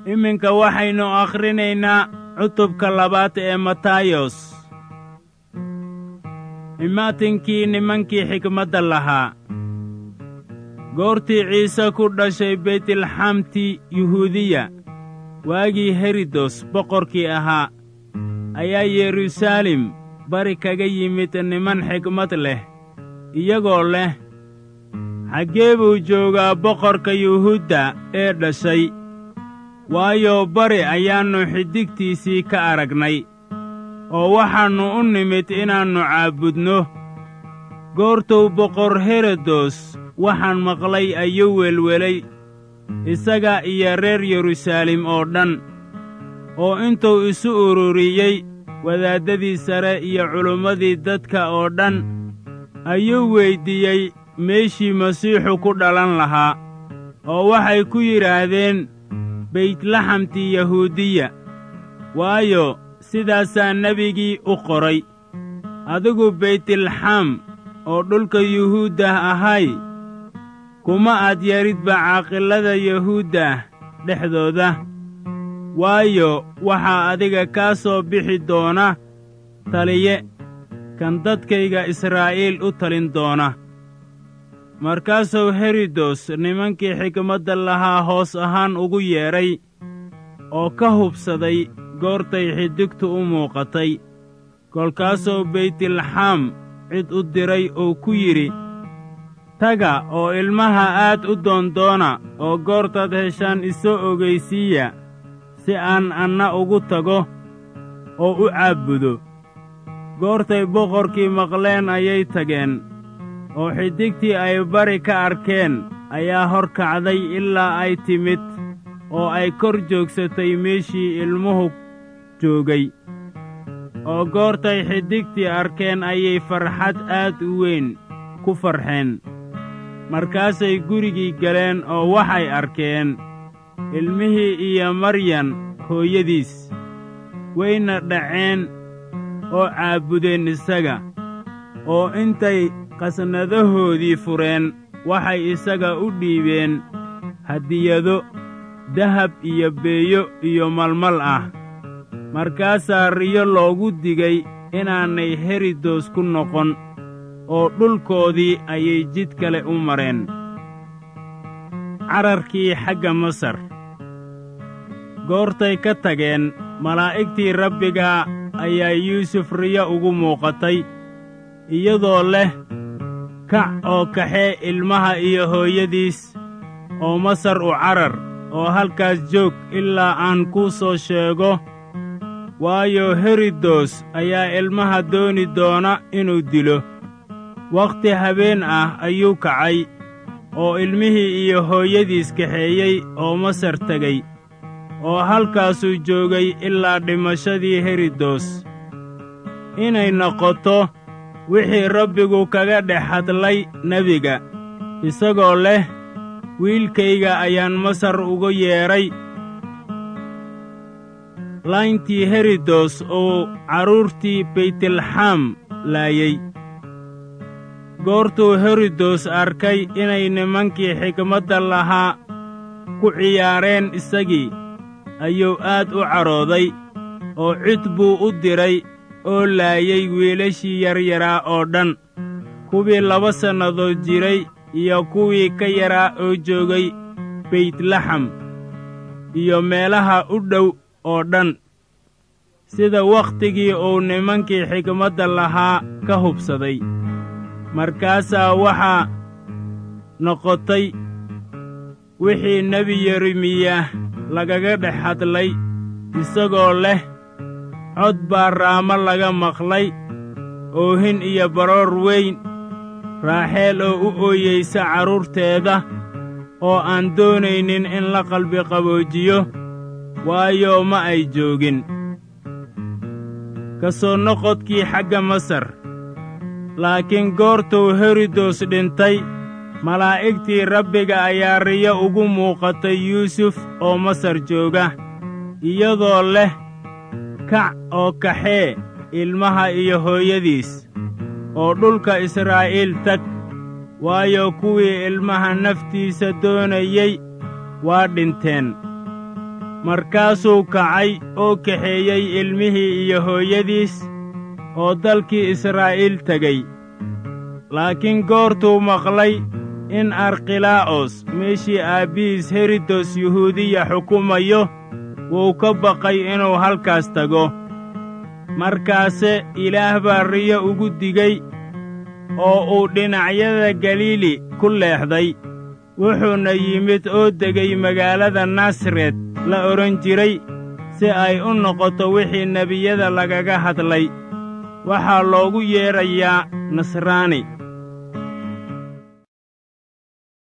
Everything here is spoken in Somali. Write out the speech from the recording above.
iminka waxaynu akhrinaynaa cutubka labaad ee matayos imaatinkii nimankii xikmadda lahaa goortii ciise ku dhashay beytilxamti yuhuudiya waagii herodos boqorkii ahaa ayaa yeruusaalem bari kaga yimid niman xikmad leh iyagoo leh xaggee buu joogaa boqorka yuhuudda ee dhashay waayo bari ayaannu xiddigtiisii ka aragnay oo waxaannu u nimid inaannu caabudno goortuu boqor herodos waxaan maqlay ayuu welwelay isaga iyo reer yeruusaalem oo dhan oo intuu isu ururiyey wadaaddadii sare iyo culimmadii dadka oo dhan ayuu weyddiiyey meeshii masiixu ku dhalan lahaa oo waxay ku yidhaahdeen beytlaxamtii yahuudiya waayo sidaasaa nebigii u qoray adigu beytilxam oo dhulka yuhuuddah ahay kuma aad yaridba caaqilada yahuuddah dhexdooda waayo waxaa adiga kaa soo bixi doona taliye kan dadkayga israa'iil u talin doona markaasuu herodos nimankii xikmadda lahaa hoos ahaan ugu yeedhay oo ka hubsaday goortay xiddigtu u muuqatay kolkaasuu beytilxam cid u diray oo ku yidhi taga oo ilmaha aad u doondoona oo goortaad heshaan isoo ogaysiiya si aan anna ugu tago oo u caabbudo goortay boqorkii maqleen ayay tageen oo xiddigtii ay bari ka arkeen ayaa hor kacday ilaa ay timid oo ay kor joogsatay meeshii ilmuhu joogay oo goortay xiddigtii arkeen ayay farxad aad u weyn ku farxeen markaasay gurigii galeen oo waxay arkeen ilmihii iyo maryan hooyadiis wayna dhaceen oo caabudeen isaga oo intay qasnadahoodii fureen waxay isaga u dhiibeen hadiyado dahab iyo beeyo iyo malmal ah markaasaa riyo loogu digay inaanay herodos ku noqon oo dhulkoodii ayay jid kale u mareen cararkii xagga masar goortay ka tageen malaa'igtii rabbiga ayaa yuusuf riyo ugu muuqatay iyadoo leh kac oo kaxee ilmaha iyo hooyadiis oo masar u carar oo halkaas joog ilaa aan kuu soo sheego waayo herodos ayaa ilmaha dooni doona inuu dilo wakhti habeen ah ayuu kacay oo ilmihii iyo hooyadiis kaxeeyey oo masar tegey oo halkaasuu joogay ilaa dhimashadii herodos inay noqoto wixii rabbigu kaga dhex hadlay nebiga isagoo leh wiilkayga ayaan masar uga yeedhay layntii herodos uu carruurtii beytilxam laayey goortuu herodos arkay inay nimankii xikmadda lahaa ku ciyaareen isagii ayuu aad u cadhooday oo cid buu u diray oo laayay wiilashii yaryaraa oo dhan kuwii laba sannadood jiray iyo kuwii ka yaraa oo joogay beytlaxam iyo meelaha u dhow oo dhan sida wakhtigii uu nimankii xikmadda lahaa ka hubsaday markaasaa waxaa noqotay wixii nebi yeremiyah lagaga dhex hadlay isagoo leh cod baa raamo laga maqlay oohin iyo baroor weyn raaxeel oo u ooyeysa carruurteeda oo aan doonaynin in la qalbiqaboojiyo waayo ma ay joogin ka soo noqodkii xagga masar laakiin goortuu herodos dhintay malaa'igtii rabbiga ayaa riyo ugu muuqatay yuusuf oo masar jooga iyadoo leh kac oo kaxee ilmaha iyo hooyadiis oo dhulka israa'iil tag waayo kuwii ilmaha naftiisa doonayey waa dhinteen markaasuu kacay oo kaxeeyey ilmihii iyo hooyadiis oo dalkii israa'iil tegey laakiin goortuu maqlay in arkhilaa'os meeshii aabbihiis herodos yuhuudiya xukumayo wuu ka baqay inuu halkaas tago markaase ilaah baa riyo ugu digey oo uu dhinacyada galiili ku leexday wuxuuna yimid oo degay magaalada nasaret la odhan jiray si ay u noqoto wixii nebiyada lagaga hadlay waxaa loogu yeedrayaa nasraani